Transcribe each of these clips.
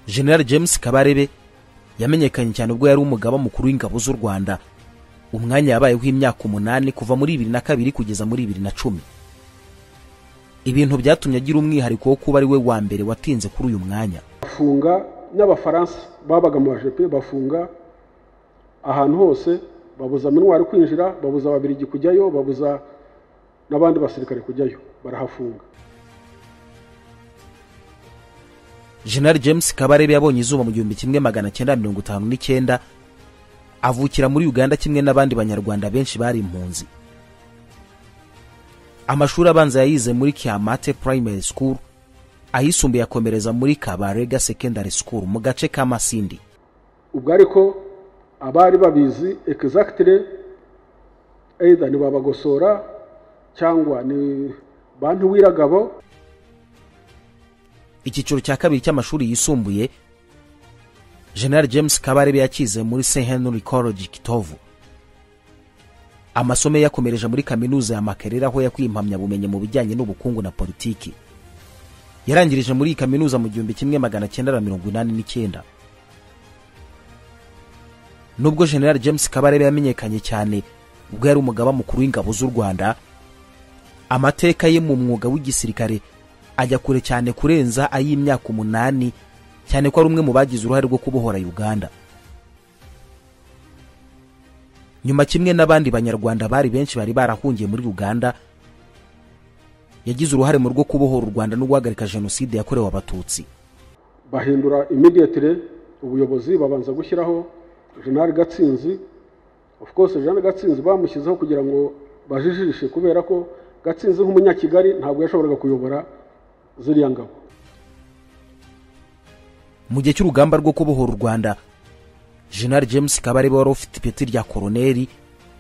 general james kabarebe yamenyekanye cyane ubwo yari umugaba mukuru w'ingabo z'u rwanda umwanya yabayeho imyaka umunani kuva muri bibiri na kabiri kugeza muri bibiri na cumi ibintu byatumye agira umwihariko wo kuba ari we wa mbere watinze kuri uyu mwanya bafunga n'abafaransa babaga mu bajepe bafunga ahantu hose babuza minwari kwinjira babuza ababirigi kujyayo babuza n'abandi basirikare kujyayo barahafunga general james kabarebe yabonye izuba mu gihumbi kimwe magana cyenda mirongo itanu n'icyenda avukira muri uganda kimwe n'abandi banyarwanda benshi bari impunzi amashuri abanza yayize muri kiamate primary school ayisumbuye akomereza muri kabarega secondary school mu gace ka masindi ubwo ariko abari babizi egizagitire eitha ni babagosora cyangwa ni bantu w'iragabo icyiciro cya kabiri cy'amashuri yisumbuye general james kabarebe yakize muri st henry college kitovu amasomo ye yakomereje muri kaminuza ya makerere aho yakuye impamyabumenyi mu bijyanye n'ubukungu na politiki yarangirije muri iyi kaminuza mu gihumbi kimwe magana cyenda na mirongo inani n'icyenda nubwo general james kabarebe yamenyekanye cyane ubwo yari umugaba mukuru w'ingabo z'u rwanda amateka ye mu mwuga w'igisirikare ajya kure cyane kurenza ay'imyaka umunani cyane ko ari umwe mu bagize uruhare rwo kubohora uganda nyuma kimwe n'abandi banyarwanda bari benshi bari barahungiye muri uganda yagize uruhare mu rwo kubohora u rwanda no guhagarika jenoside yakorewe abatutsi bahindura imidiyatire ubuyobozi babanza gushyiraho jenali gatsinzi of course jenali gatsinzi bamushyizeho kugira ngo bajijishe kubera ko gatsinzi nk'umunyakigali ntabwo yashoboraga kuyobora ziriya ngabo mu gihe cy'urugamba rwo kubohora u rwanda general james kabarebe wari ufite ipeti rya koroneri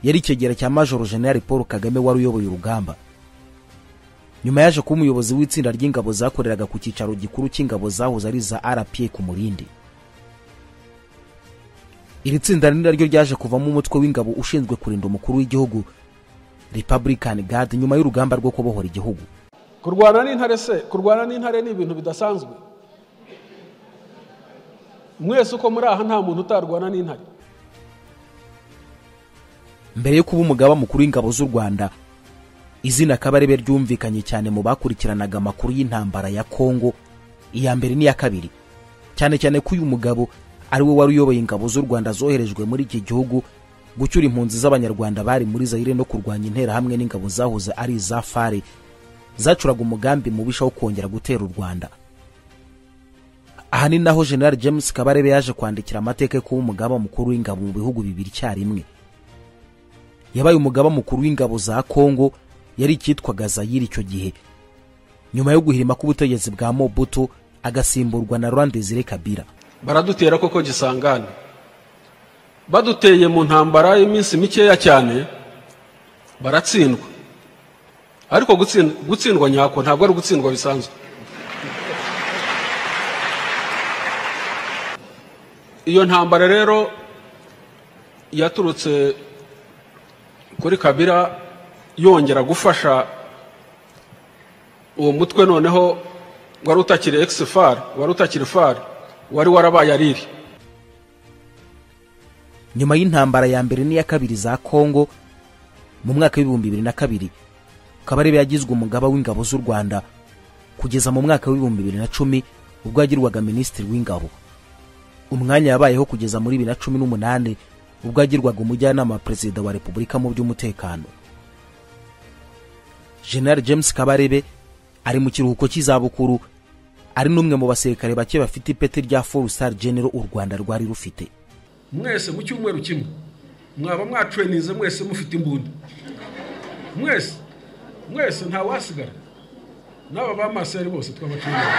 yari ikegera cya majoro general paul kagame wari uyoboye urugamba nyuma yaje kuba umuyobozi w'itsinda ry'ingabo zakoreraga ku cyicaro gikuru cy'ingabo zahoze ari za rpa ku murindi iri tsinda ni naryo ryaje kuvamo umutwe w'ingabo ushinzwe kurinda umukuru w'igihugu republican guard nyuma y'urugamba rwo kubohora igihugu kurwana n'intare se kurwana n'intare ni ibintu bidasanzwe mwese uko muri aha nta muntu utarwana n'intare mbere yo kuba umugaba mukuru w'ingabo z'u rwanda izina kabarebe ryumvikanye cyane mu bakurikiranaga amakuru y'intambara ya kongo iya mbere n'iya kabiri cyane cyane ko uyu mugabo ari we wari uyoboye ingabo z'u rwanda zoherejwe muri iki gihugu gucyura impunzi z'abanyarwanda bari muri zayire no kurwanya interahamwe n'ingabo zahoze ari iza fare zacuraga umugambi mubisha wo kongera gutera u rwanda aha ni naho general james kabarebe yaje kwandikira amateka yo kuba umugaba mukuru w'ingabo mu bihugu bibiri icyarimwe yabaye umugaba mukuru w'ingabo za kongo yari icyitwaga zayire icyo gihe nyuma yo guhirima k'ubutegetsi bwa mobutu agasimburwa na rwanda desire kabira baradutera koko gisangane baduteye mu ntambara y'iminsi mikeya cyane baratsindwa ariko gutsindwa nyako ntabwo ari ugutsindwa bisanzwe iyo ntambara rero yaturutse kuri kabira yongera gufasha uwo mutwe noneho wari utakiri egisi fari wari utakiri fari wari warabaye ariri nyuma y'intambara ya mbere n'iya kabiri za kongo mu mwaka w'ibihumbi bibiri na kabiri kabarebe yagizwe umugaba w'ingabo z'u rwanda kugeza mu mwaka w'ibihumbi bibiri na cumi ubwo yagirwaga minisitiri w'ingabo umwanya yabayeho kugeza muri bibiri na cumi n'umunani ubwo yagirwaga umujyanama wa perezida wa repubulika mu by'umutekano general james kabarebe ari mu kiruhuko cy'izabukuru ari n'umwe mu basirikare bake bafite ipeti rya foru sitari genero u rwanda rwari rufite mwese mu cyumweru kimwe mwaba mwacurenize mwese mufite imbunda mwese mwese ntawasigara n'aba bamaseri bose tw'abacurenize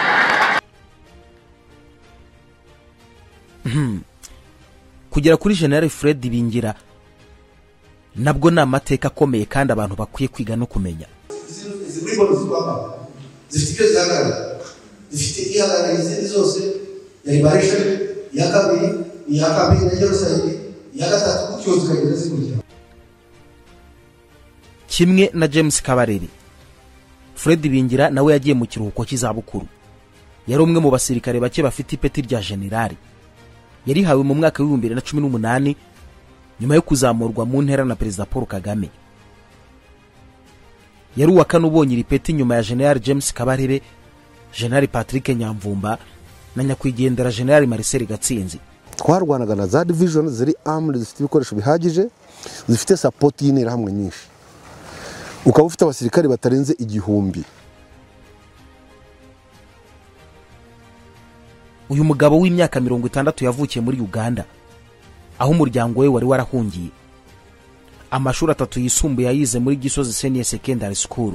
kugera kuri general fred bingira nabwo ni amateka akomeye kandi abantu bakwiye kwiga no kumenya zifite ibyo zihagarara zifite ihagarara izindi zose ya ibarisha iya kabiri iya kabiri na yerusayini iya gatatu gutyo zikagenda zikurya kimwe na james kabarebe fred bingira nawe yagiye mu kiruhuko cy'izabukuru yari umwe mu basirikare bake bafite ipeti rya generali yarihawe mu mwaka w'ibihumbi bibiri na cumi n'umunani nyuma yo kuzamurwa mu ntera na perezida paul kagame yari uwa kane ubonye iri peti nyuma ya generali james kabarebe generali patrick nyamvumba na nyakwigendera generali marcel gatsinzi twarwanaga na za divijoni ziri amuri zifite ibikoresho bihagije zifite sapoti y'interahamwe nyinshi ukaba ufite abasirikare batarenze igihumbi uyu mugabo w'imyaka mirongo itandatu yavukiye muri uganda aho umuryango we wari warahungiye amashuri atatu yisumbuye yayize muri gisozi seniye secondary school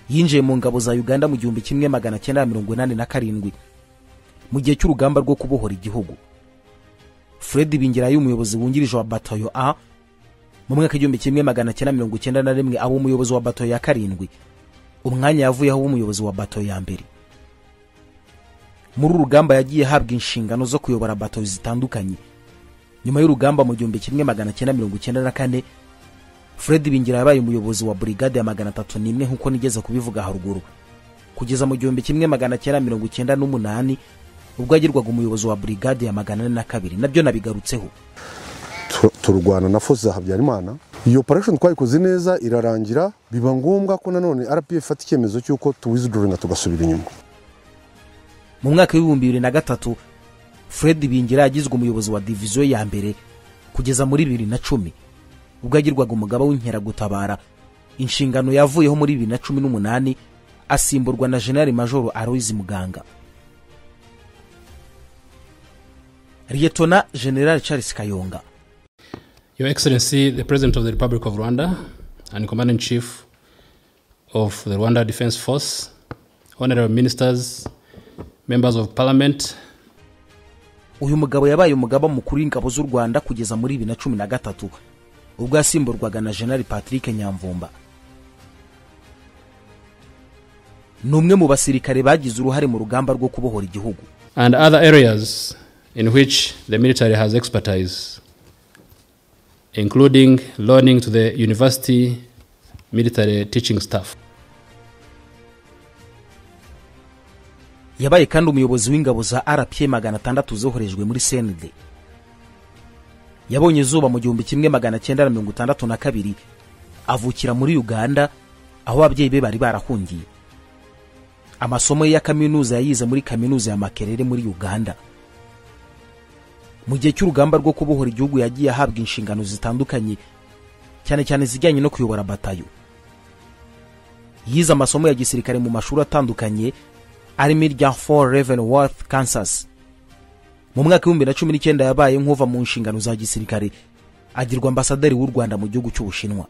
yinjiye mu ngabo za uganda mu gihumbi kimwe magana cyenda mirongo inani na karindwi mu gihe cy'urugamba rwo kubohora igihugu fred bingirayo umuyobozi wungirije wa batayo a mu mwaka igihumbi kimwe magana cyenda mirongo icyenda na rimwe aba umuyobozi wa bato ya karindwi umwanya yavuyeho w'umuyobozi wa bato ya mbere muri uru rugamba yagiye ahabwa inshingano zo kuyobora bato zitandukanye nyuma y'urugamba mu gihumbi kimwe magana cyenda mirongo icyenda na kane fred bingira yabaye umuyobozi wa burigade ya magana atatu n'imwe nk'uko nigeze kubivuga haruguru kugeza mu gihumbi kimwe magana cyenda mirongo icyenda n'umunani ubwo yagirwaga umuyobozi wa burigade ya magana ane na kabiri nabyo nabigarutseho tu- turwana na fosi za habyarimana iyo operation twayikoze neza irarangira biba ngombwa ko nanone rpa ifata icyemezo cy'uko tuwiziduringa tugasubira inyuma mu mwaka w'ibihumbi bibiri na gatatu fred bingira yagizwe umuyobozi wa diviziyo ya mbere kugeza muri bibiri na cumi ubwo yagirwaga umugaba w'inkeragutabara inshingano yavuyeho muri bibiri na cumi n'umunani asimburwa na generali majoro aloyizi muganga liyetona generali charles kayonga Your Excellency, the President of the Republic of Rwanda and Commander in Chief of the Rwanda Defense Force, honorable ministers, members of parliament, uyu mugabo yabaye umugaba mukuru w'ingabo z'u rwanda kugeza muri bibiri na cumi na gatatu ubwo yasimburwaga na generali patrick nyamvumba ni umwe mu basirikare bagize uruhare mu rugamba rwo kubohora igihugu and other areas in which the military has expertise, including loaning to the university military teaching staff. yabaye kandi umuyobozi w'ingabo za rpa magana atandatu zoherejwe muri senede yabonye izuba mu gihumbi kimwe magana cyenda na mirongo itandatu na kabiri avukira muri uganda aho ababyeyi be bari barahungiye amasomo ye ya kaminuza yayize muri kaminuza ya makerere muri uganda mu gihe cy'urugamba rwo kubohora igihugu yagiye ahabwa inshingano zitandukanye cyane cyane izijyanye no kuyobora batayo yize amasomo ya gisirikare mu mashuri atandukanye arimo irya fort leavenworth kansas mu mwaka w'ibihumbi na cumi n'icyenda yabaye nk'uva mu nshingano za gisirikare agirwa ambasaderi w'u rwanda mu gihugu cy'ubushinwa